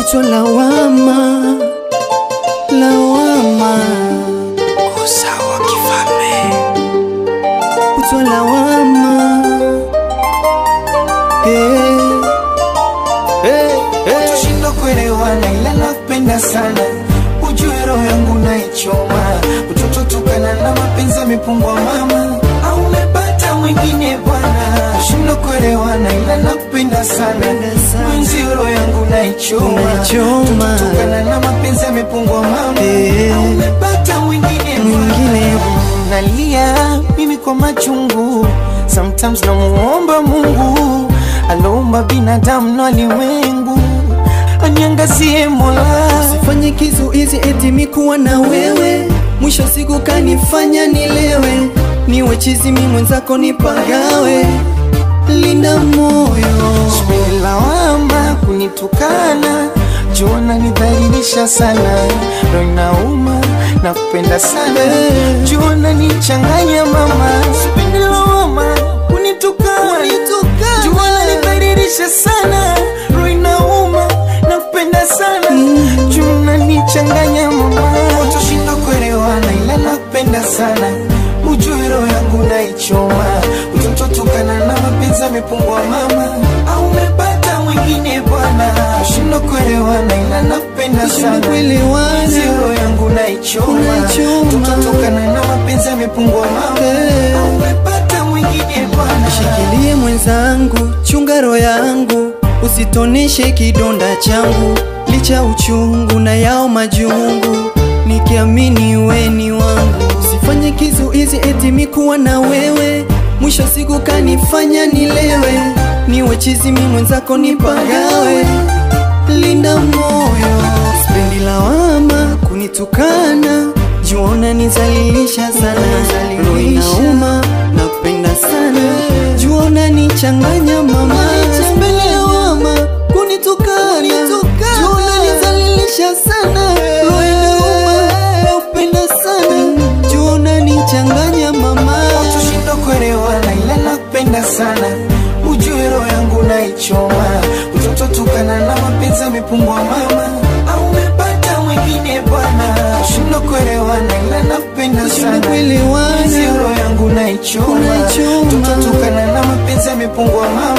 kutwa lawama, lawama, Usawa kifalme. kutwa lawama. Hey, hey, hey. Tushindwa kuelewana ila nakupenda sana, ujue roho yangu naichoma, utoto tukana na mapenzi yamepungwa mama, au umepata mwingine bwana. Tushindwa kuelewana ila nakupenda sana, mwenzi roho yangu naichoma, Naichoma. utoto tukana na mapenzi yamepungwa mama, Eh. au umepata mwingine Mwingine. bwana. Nalia mimi kwa machungu, sometimes namuomba Mungu aloumba binadamu na ulimwengu aniangazie Mola. Usifanye kizuizi eti mikuwa na wewe, mwisho siku kanifanya nilewe, niwe chizi mi mwenzako nipagawe, linda moyo Sipendi lawama kunitukana, jona nidhalilisha sana, roho inauma na kupenda sana, jona nichanganya mama. Sipendi lawama kunitukana, jona nidhalilisha sana, roho inauma na kupenda sana, jona nichanganya mama. Tushinda kuelewana ila nakupenda sana, ujue roho yangu naichoma, utoto tukana na mapenzi yamepungua mama, au umepata mwingine bwana. Tushinda kuelewana ila nakupenda Tushinda sana, kuelewana. Mwenzi roho yangu naichoma, Unaichoma. utoto tukana na mapenzi yamepungua mama, Eh. au umepata mwingine bwana. Shikilie mwenzangu, chunga roho yangu, usitoneshe kidonda changu, licha uchungu na yao majungu, nikiamini we ni wangu. Usifanye kizuizi eti mikuwa na wewe, mwisho siku kanifanya nilewe, niwe chizi mi mwenzako nipagawe, linda moyo, sipendi lawama kunitukana, juona nizalilisha sana, roho inauma napenda sana, juona nichanganya mama, sipendi lawama kunitukana, juona nizalilisha sana, roho inauma napenda sana, juona nichanganya mama. Tushinda kuelewana ila nakupenda sana, ujue roho yangu naichoma, utoto tukana na mapenzi yamepungua mama, au umepata mwingine bwana. Tushinda kuelewana ila nakupenda Tushinda sana, kuelewana. Mwenzi roho yangu naichoma, Unaichoma. utoto tukana na mapenzi yamepungua mama,